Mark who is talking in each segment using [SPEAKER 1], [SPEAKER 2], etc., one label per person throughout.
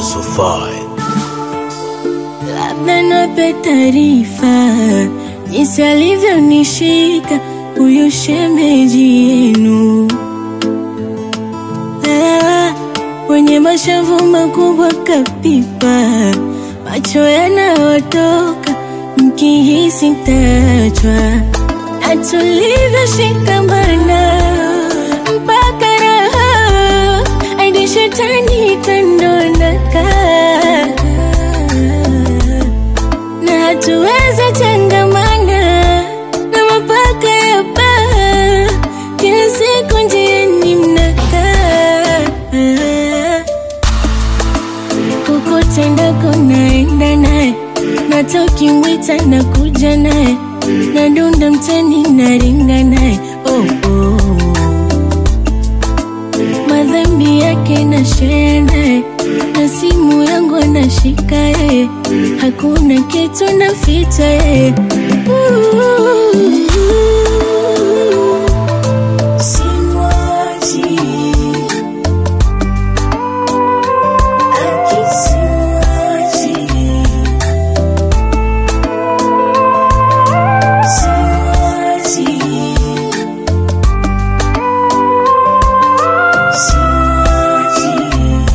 [SPEAKER 1] so fine.
[SPEAKER 2] Labda nape taarifa jinsi alivyonishika huyu shemeji yenu, Ah, wenye mashavu makubwa kapipa, macho yanayotoka mkihisi mtachwa, na tulivyoshikamana mpaka raha hadi shetani kandonaka na hatuwezi tengamana na mapaka ya baa, kila siku njiani mnakaa, kokote ndako naenda naye, nata ukimwita na kuja naye, nadunda mtani naringa naye oh, oh. madhambi yake na share naye na simu yangu anashika yeye, hakuna kitu naficha yeye. Simwachi. Aki simwachi. Simwachi. Simwachi.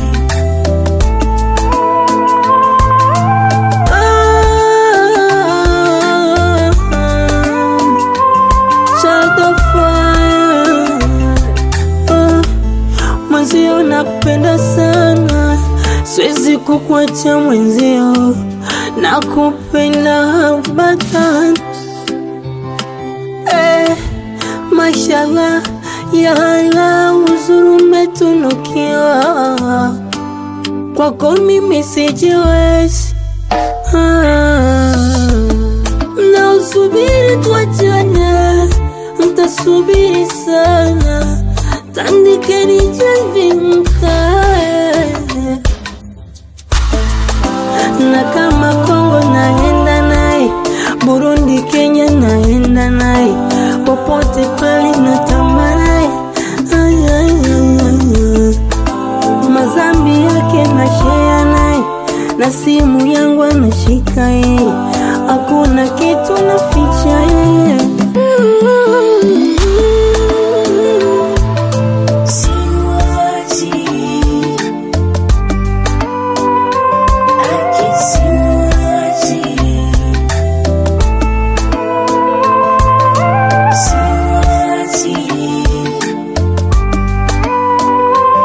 [SPEAKER 3] Mwenzio nakupenda sana, siwezi kukuacha mwenzio, nakupenda batan eh, mashallah ya Allah, uzuri umetunukiwa kwako mimi sijiwezi ah, na usubiri tuachane, mtasubiri sana, tandikeni jamvi mkae, na kama Kongo naenda naye, Burundi, Kenya naenda naye, popote pale natamba naye Ay, ay, ay, ay, ay. mazambi yake na share naye na simu yangu anashika yeye